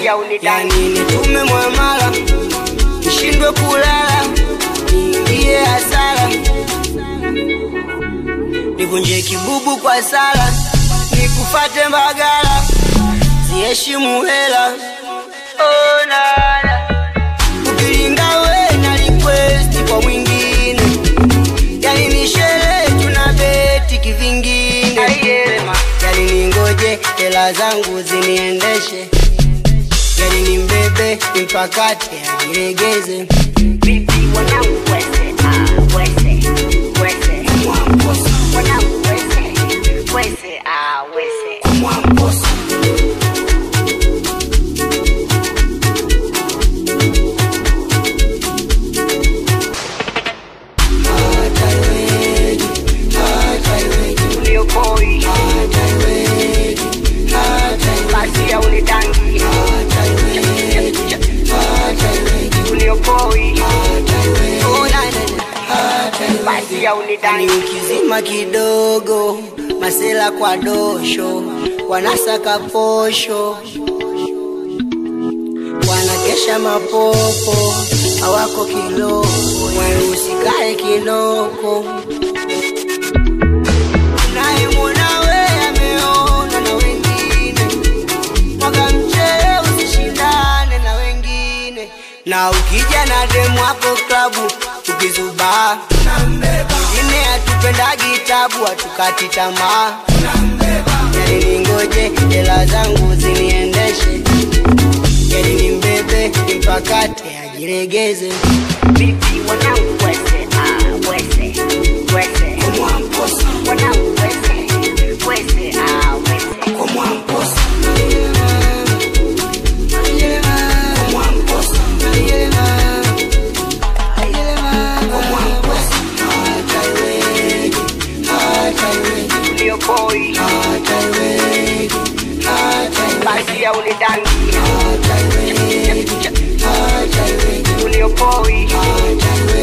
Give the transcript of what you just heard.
yani nitume mwamala nishindwe kulala niingie hasara nivunje kibubu kwa sala nikufate mbagala ziheshimu hela oh, nana ukilinga we na request kwa mwingine yani ni sherehe tuna beti kivingine yani ningoje hela zangu ziniendeshe yani ni mbebe mpakate ajiregeze Vipi wanangu wese, ah, wese, wese. Wanangu wese, wese, ah, wese. Uliokoi, basi ya unidangi. Uliokoi, Oh, na, na, na. basi ya yani unidangi. ukizima kidogo masela kwa dosho wanasaka posho wanakesha mapopo hawako kiloko usikae kinoko unayemwona we ameona na wengine mwaga mchele usishindane na wengine na ukija na demu wako klabu ukizubaa wengine hatupendagi tabu hatukati tamaa yani ningoje hela zangu ziniendeshe yani ni mbebe mpakate ajiregeze Vipi wanangu wese, ah, wese, wese. Wanangu wese, wese, ah, wese. Uliokoi, basi ya unidangi. Uliokoi,